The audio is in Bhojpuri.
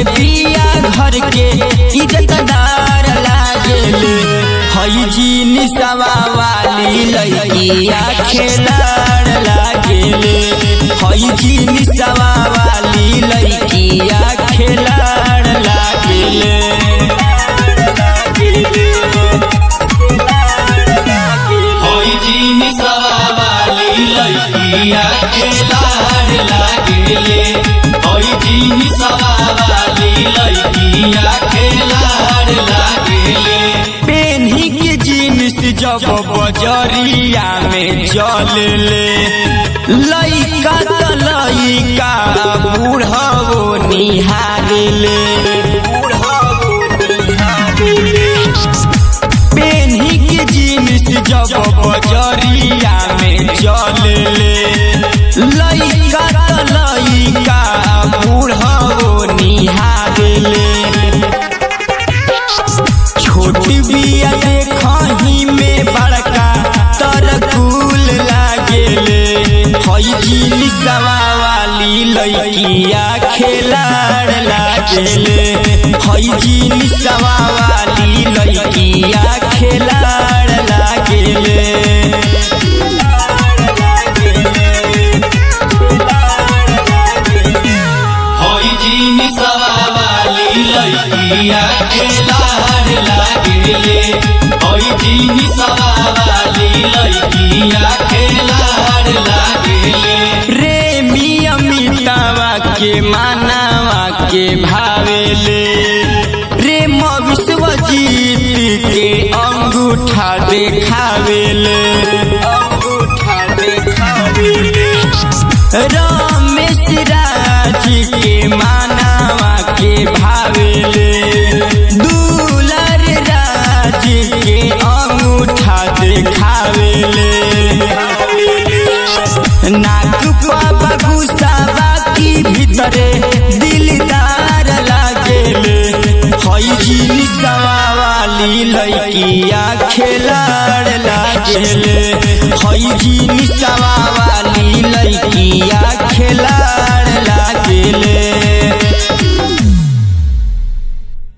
बिया घर के इज्जतदार लागेले हई जी निसवा वाली लइकिया खेलाड़ लागेले हई जी निसवा वाली लइकिया खेलाड़ लागेले होई जीनी सवाली लइकिया खेलाड़ लागेले होई जीनी सवाली लइकिया खेलाड़ लागेले पेन्ही के जीन्स जब बजरिया में चलले लइका त लइका बूढ़ो निहारले पेन्ही के जीन्स जब बजरिया में चलले लइका त लइका बूढ़ो निहारले छोट बिया देखही में बड़का तरकुल लागेले हई जीनी सवा वाली लइकिया खेलाड़ लागेले हई जीनी सवा वाली लइकिया खेलाड़ लागेले होई जीनी सवाली लइकिया खेलाड़ लागेले होई जीनी सवाली लइकिया खेलाड़ लागेले रे मियमितावा के मानावा के भावेले रे विश्वजीत के अंगूठा देखावेले अंगूठा देखावेले रमेश राज के मानावा के भावेले दुलर राज के अंगूठा देखावेले नाक पापा गुस्सावा की भीतरे दिलदार लागेले हई जीनी सवा वाली लइकिया खेलाड़ लागेले हई जीनी सवा वाली लइकिया खेला